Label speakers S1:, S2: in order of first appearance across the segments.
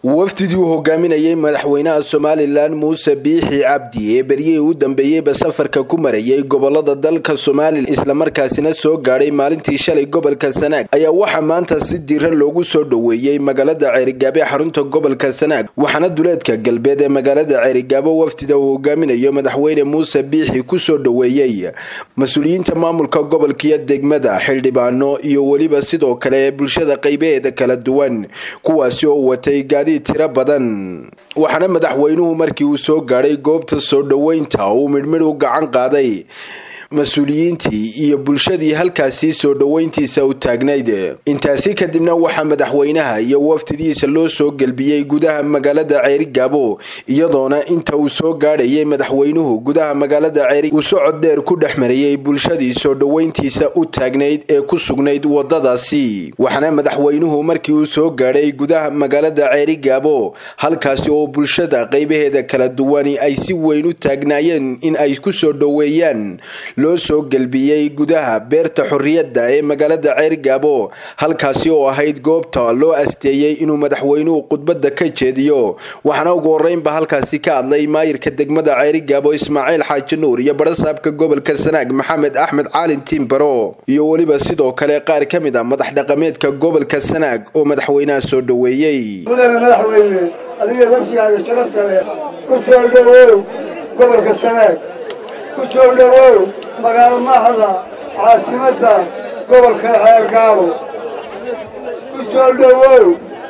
S1: wafdidii uu hogaaminayay madaxweynaha somalilan muuse biixi cabdi ee beryihii u dambeeyeyba safarka ku marayay gobolada dalka somalilan islamarkaasina soo gaadhay maalintii shalay gobolka sanaag ayaa waxaa maanta si diiran loogu soo dhoweeyey magaalada ceerigaabo ee xarunta gobolka sanaag waxaana duleedka galbeed ee magaalada ceerigaabo wafdida uu hogaaminayo madaxweyne muuse biixi kusoo dhoweeyey mas-uuliyiinta maamulka gobolkiyo degmada xildhibaano iyo weliba sidoo kale ee bulshada qaybaheeda kala duwan kuwaasi oo watay gaadiid tiro badan waxaana madaxweynuhu markii uu soo gaadhay goobta soo dhoweynta uu midhmidh u gacan qaaday mas-uuliyiintii iyo bulshadii halkaasi soo dhoweyntiisa u taagnayd intaasi kadibna waxaa madaxweynaha iyo wafdidiisa loo soo gelbiyey gudaha magaalada ceerigaabo iyadoona inta uu soo gaadhayay madaxweynuhu gudaha magaalada ceeri uu socod dheer ku dhex marayay bulshadii soo dhoweyntiisa u taagnayd ee ku sugnayd wadadaasi waxaana madaxweynuhu markii uu soo gaadhay gudaha magaalada ceerigaabo halkaasi oo bulshada qaybaheeda kala duwani ay si weyn u taagnaayeen in ay kusoo dhoweeyaan loo soo gelbiyey gudaha beerta xorriyadda ee magaalada ceerigaabo halkaasi oo ahayd goobta loo asteeyey inuu madaxweynuhu khudbadda ka jeediyo waxaana ugu horreynba halkaasi ka hadlay maayirka degmada ceerigaabo ismaaciil xaaji nuur iyo barasaabka gobolka sanaag maxamed axmed caalin tiimbaro iyo weliba sidoo kale qaar ka mid a madax dhaqameedka gobolka sanaag oo madaxweynaha soo dhoweeyey
S2: mudane madaxweyne adiga nafsigaaga sharafta leh ku soo dhowow gobolka sanaag ku soo dhowow magaalo maaxda caasimadda gobolka ceergaabo ku soo dhowow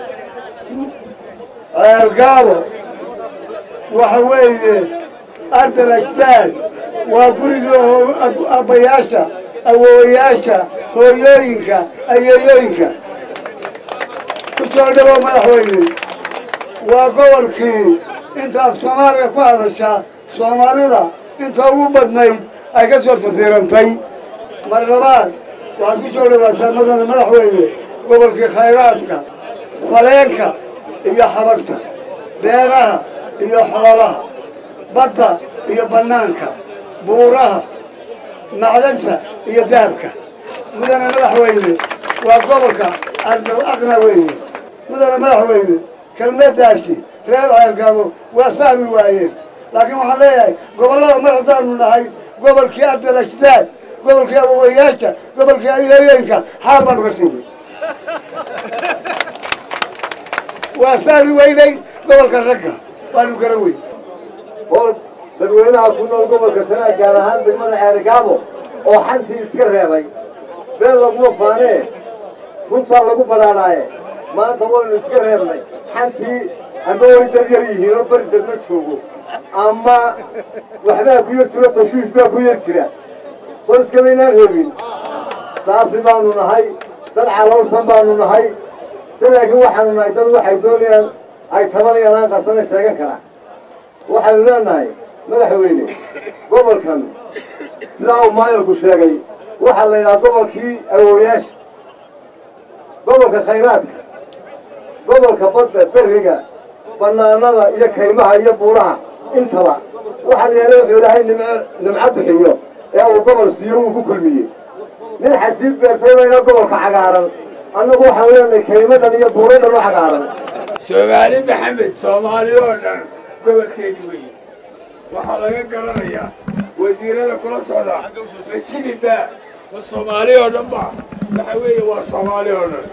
S2: ceergaabo waxa weeye ardal ajdaad waa gurigii abbayaasha awoowayaasha hooyooyinka ayeeyooyinka ku soo dhowow madaxweyne waa gobolkii inta af soomaaliga ku hadasha soomaalida inta ugu badnayd ay ka soo safiirantay mar labaad waxaad ku soo dhawaataa madane madaxweyne gobolkii khayraadka faleenka iyo xabagta beeraha iyo xoolaha badda iyo bannaanka buuraha macdanta iyo dahabka mudane madaxweyne waa gobolka ardal aqna weeye mudane madaxweyne kelmadaasi reer ceergaabo waa fahmi waayeen laakiin waxaan leeyahay gobollada mar haddaanu nahay gobolkii ardal ajdaad gobolkii awowayaasha gobolkii ayeeyooyinka xaal baanu ka siinay waa fahmi weynay gobolka ragga waanu gara weyn
S3: hol dadweynaha ku nool gobolka sanaag gaar ahaan degmada ceerigaabo oo xantii iska reebay been laguma faanee runtaa lagu badhaadhaaye maanta waynu iska reebnay xantii ama way dad yar yihiin oo beri dad ma joogo ama waxbaa ku yar jiro tashuush baa ku yar jira soo iskamaynaan reebin saafi baanu nahay dad caloolsan baanu nahay si laakiin waxaanu nahay dad waxay doonayaan ay tabanayaan aan qarsana sheegan karaa waxaynu leenahay madaxweyne gobolkan sidaa uu maayarku sheegay waxaa la yidhaha gobolkii awooyaasha gobolka khayraadka gobolka badda berriga bannaanada iyo kaymaha iyo buuraha intaba waxaa la yeelay wuxuu ilaahay nimco bixiyo ee uu gobol siiyo wuu ku kulmiyey nin xasiib beertay bayna gobolka cagaaran annagu waxaan leenahay kaymadan iyo buuradan u cagaaran
S4: soomaali maxamed soomaali oo dhan gobolkeedi weeye waxaa laga garanayaa wasiirada kula socda majiliba ma soomaali oo dhan ba waxa weeye waa soomaali oo dhan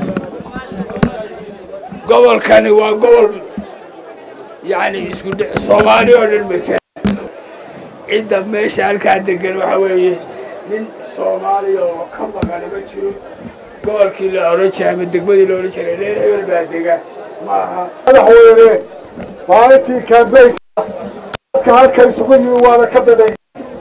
S4: gobolkani waa gobol yacni isku dhe soomaali oo dhan mataa cidda meesha halkaa degan waxa weeye nin soomaaliya oo ka maqani ma jiro gobolkii la odhan jiray ama degmadii la odhan jiray reer hebel baa dega ma aha
S2: madaxweyne maalintii kaambeynka dadka halka isugu yimi waana ka badan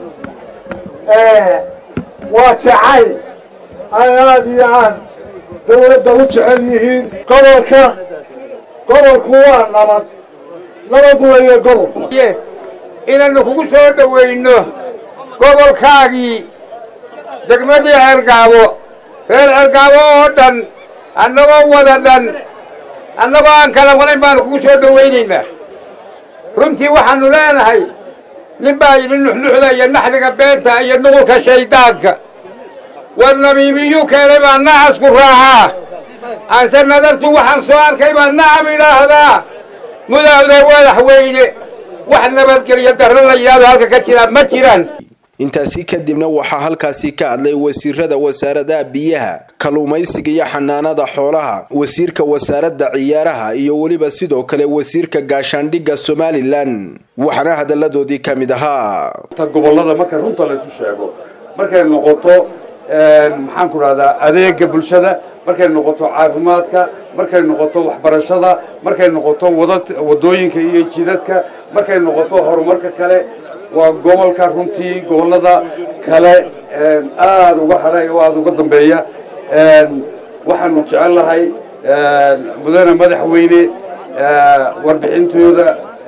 S2: waa jacayl ay aad iyo aad dawladda u jecel yihiin gobolka gobolku waa nabad nabad weeye gobolku
S5: inaynu kugu soo dhowayno gobolkaagii degmadii ceergaabo reer ceergaabo oo dhan annagoo wada dhan annagoo aan kala wadayn baanu kugu soo dhowaynaynaa runtii waxaannu leenahay nin baa idin nuxnuxda iyo naxdiga beenta iyo nuqulka shayddaanka war nabiibiyuu keenay baa nacasku raacaa aanse nadartu waxaan soo arkay baan nacam idhaahdaa mudawda madaxweyne wax nabadgelyo darro la yidhahdo halka ka jira ma jiraan
S1: intaasi kadibna waxaa halkaasi ka hadlay wasiirada wasaaradaha biyaha kalluumaysiga iyo xanaanada xoolaha wasiirka wasaaradda ciyaaraha iyo weliba sidoo kale wasiirka gaashaandhigga somalilan waxaana hadalladoodii ka mid ahaa
S6: gobollada marka runta laysu sheego markay noqoto maxaan ku dhahdaa adeega bulshada markay noqoto caafimaadka markay noqoto waxbarashada markay noqoto wadooyinka iyo jidadka markay noqoto horumarka kale waa gobolka runtii gobollada kale aada uga hadhay oo aada uga dambeeya waxaanu jecel lahay mudane madaxweyne warbixintooda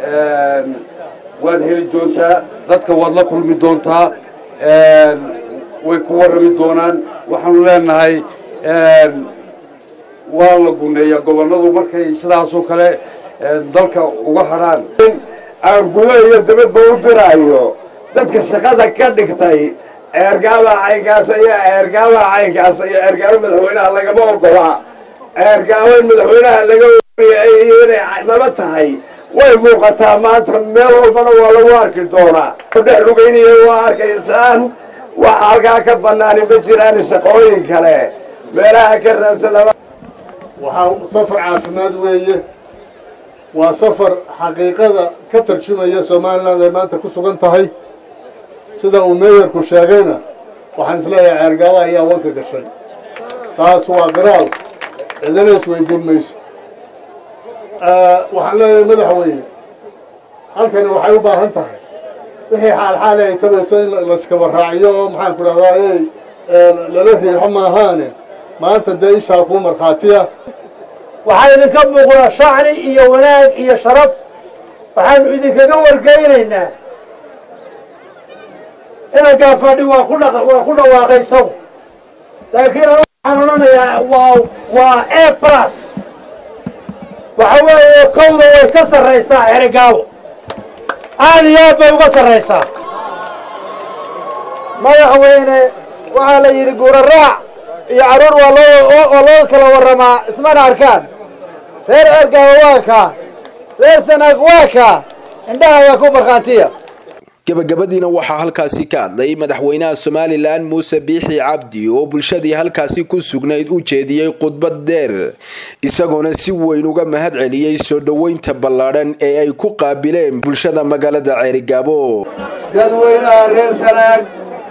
S6: waad heli doontaa dadka waad la kulmi doontaa way ku warrami doonaan waxaanu leenahay waa la guneeyaa gobolladu markay sidaasoo kale dalka uga hadhaan
S2: aan gudo iyo dabadba u diraayo dadka shaqada ka dhigtay ceergaaba caynkaas iyo ceergaaba caynkaas iyo ceergaabo madaxweynaha lagama ogolaa ceergaabo in madaxweynaha laga iyo inay naba tahay way muuqataa maanta meel walbana waa lagu arki doonaa dhex lugeynaya waa arkaysaan waxa halkaa ka banaani ma jiraan shaqooyin kale meelaha ka raadsanaba
S7: waxaa safar caafimaad weeye waa safar xaqiiqada ka tarjumaya somaliland ay maanta ku sugan tahay sida uu meeyarku sheegayna waxaan isleeyahay ceergaaba ayaa wanka gashay taas waa qiraal cidina isweydiin mayso waxaan leeyahay madaxweyne halkani waxay u baahan tahay wixii xaalxaali ay tabayso in layskaba raaciyo oo maxaan ku dhahdaa ey lala riixo maahaane maanta dee ishaa kuu markhaatiya
S8: waxaa idinka muuqda shacri iyo wanaag iyo sharaf waxaanu idinkaga wargeynaynaa ina gaafadhi waa ku dha waa ku dhawaaqay isagu laakiin waxaan odhanayaa waa waa a plus waxa weeye kowda way ka sarraysaa xerigaabo aad iyo aad bay uga sarraysaa
S9: madaxweyne waxaa la yidhi guura raac iyo carruur waa loo waa loo kala warramaa ismana arkaan reer ceergaaba waa kaa reer sanaag waa kaa indhaha ayaa ku markhaatiya
S1: gabagabadiina waxaa halkaasi ka hadlay madaxweynaha somalilan muuse biixi cabdi oo bulshadii halkaasi ku sugnayd u jeediyey khudbad dheer isagoona si weyn uga mahad celiyey soo dhoweynta ballaadhan ee ay ku qaabileen bulshada magaalada ceerigaabo
S2: dadweynaha reer sanaag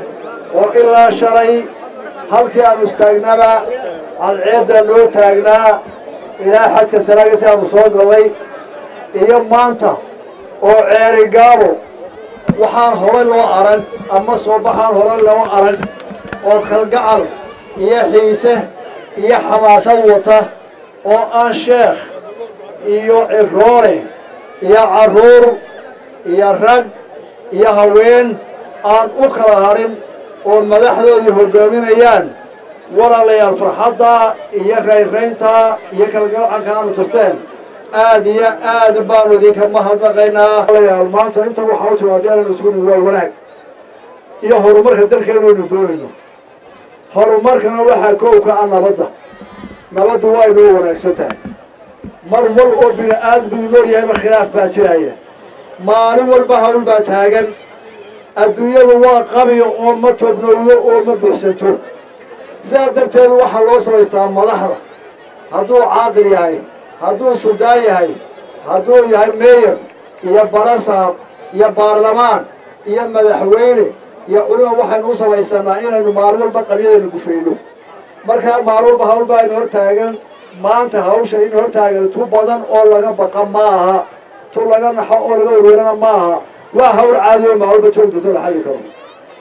S2: oo ilaa shalay halkii aanu istaagnaba cadceedda loo taagnaa ilaa xadka sanaag intii aanu soo galay iyo maanta oo ceerigaabo waxaan hore loo arag ama soo baxaan hore loo arag oo kalgacal iyo xiise iyo xamaasad wata oo aan sheekh iyo ciroole iyo carruur iyo rag iyo haween aan u kala hadhin oo madaxdoodii hoggaaminayaan walaalayaal farxadda iyo rayraynta iyo kalgalcanka aanu tusteen aad iyo aad baanu idinka mahadnaqaynaa walaalayaal maanta inta waxaa u timaada inaynu isugu nimi waa wanaag iyo horumarka dalkeenu aynu doonayno horumarkana waxaa koowka ah nabadda nabaddu waa inoo wanaagsan tahay mar wal oo bini aadmigu nool yahayba khilaaf baa jiraya maalin walba hawl baa taagan adduunyadu waa qabiyo oo ma tobnowdo oo ma buuxsanto sidaa darteed waxaa loo samaystaa madaxda hadduu caaqil yahay hadduu suldaan yahay hadduu yahay meeyer iyo barasaab iyo baarlamaan iyo madaxweyne iyo culima waxaynu u samaysanaa inaynu maalin walba qabyadaynu gufayno markaa maalin walba hawl baa inu hortaagan maanta hawsha in hortaagan tu badan oo laga baqa ma aha tu laga naxo oo laga warwarana ma aha waa hawl caadiyo maalba joogdato la xalli karo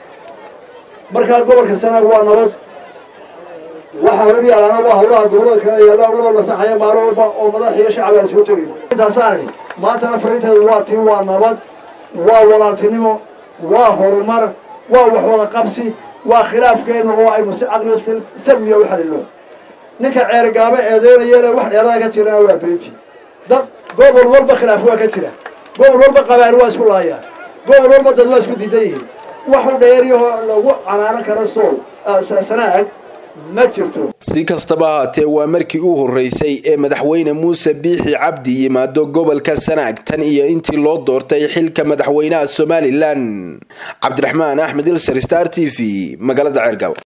S2: markaa gobolka sanaag waa nabad waxaa hor yaalana waa hawlaha gobolada kale yaalla hawlada la saxaya maalin walba oo madax iyo shacab aan soo tegayno intaasaan idhi maantana fariinteedu waa tii waa nabad waa walaaltinimo waa horumar waa wax wada qabsi waa khilaafkeena oo aynu si caqli salmiya u xalilo ninka ceergaabo eedeynayana wax dheerada ka jirana waa beenti dad gobol walba khilaaf waa ka jira gobol walba qabaal waa isku laayaan gobol walba dad waa isku diidan yihiin waxu dheeriyahoo lagu canaanan karo sool sanaag ma jirto
S1: si kastaba ahaatee waa markii u horreysay ee madaxweyne muuse biixi cabdi yimaado gobolka sanaag tan iyo intii loo doortay xilka madaxweynaha somalilan cabdiraxmaan axmed ilsar star t v magaalada ceergaaw